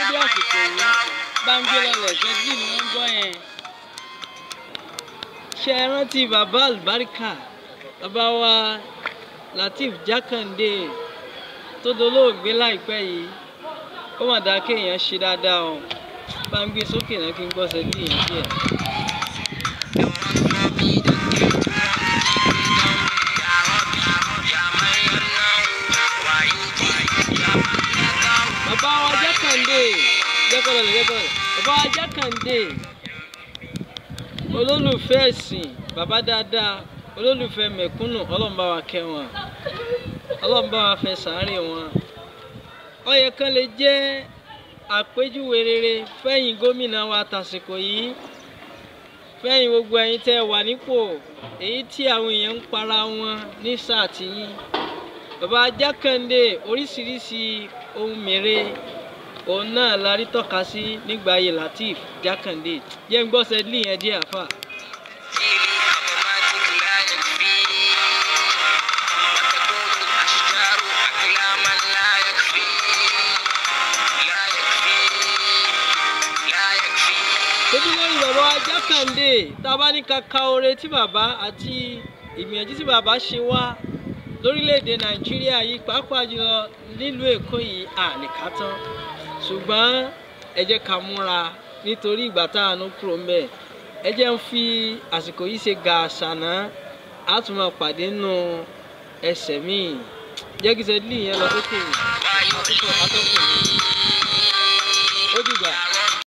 dédé àsìkò yìí bá ń gbé lọlẹ̀ ṣẹ́jú ni wọ́n ń gbọ́ yẹn. ṣé ẹ rántí bàbá àlùbáríkà bàbá wa Lateef Jákàndé tó dolóògbé láìpẹ́ yìí ó mà dáa kéèyàn ṣe dáadáa o bá ń gbé sókè náà kí n gbọ́ ṣẹ́jú yẹn díẹ̀. bàbá wa Jákàndé jẹ́kọ̀ọ́ lọ jẹ́kọ̀ọ́ bàbá wa Jákàndé olólùfẹ́ ẹ̀sìn bàbá dáadáa olólùfẹ́ mẹ̀kúnnù ọlọ́run bá wa kẹ́ wọn ọlọ́run bá wa fẹ́ sàárè wọn ó yẹ kán lè jẹ́ àpèjúwe rere fẹ́yìn gómìnà wa tàsìkò yìí fẹ́yìn gbogbo ẹ̀yin tẹ́ wà nípò èyí tí àwọn èèyàn ń para wọn ní sáà tìyín bàbá Jákàndé oríṣiríṣi ohun mèrè òun náà la rí tọ́ka sí nígbà ayé Lateef Jákàndé jẹ́ ń gbọ́ sẹ́dílì yẹn díẹ̀ àfà. tóbi lórí bàbá wa Jákàndé tá a bá ní ká ka oore tí bàbá àti ìgbìyànjú tí bàbá ṣe wá lórílẹ̀‐èdè nàìjíríà yìí pàápàá jùlọ nílùú èkó yìí àníká tán ṣùgbọ́n ẹ jẹ́ ká múra nítorí ìgbà táànù kúrò ń bẹ̀ ẹ jẹ́ ń fi àsìkò yìí ṣe ga àṣànà á tún máa pàdé nù ẹsẹ̀ míì jẹ́ kí sẹ́dílì yẹn lọ sókè àtúntò atọ́kùn mi.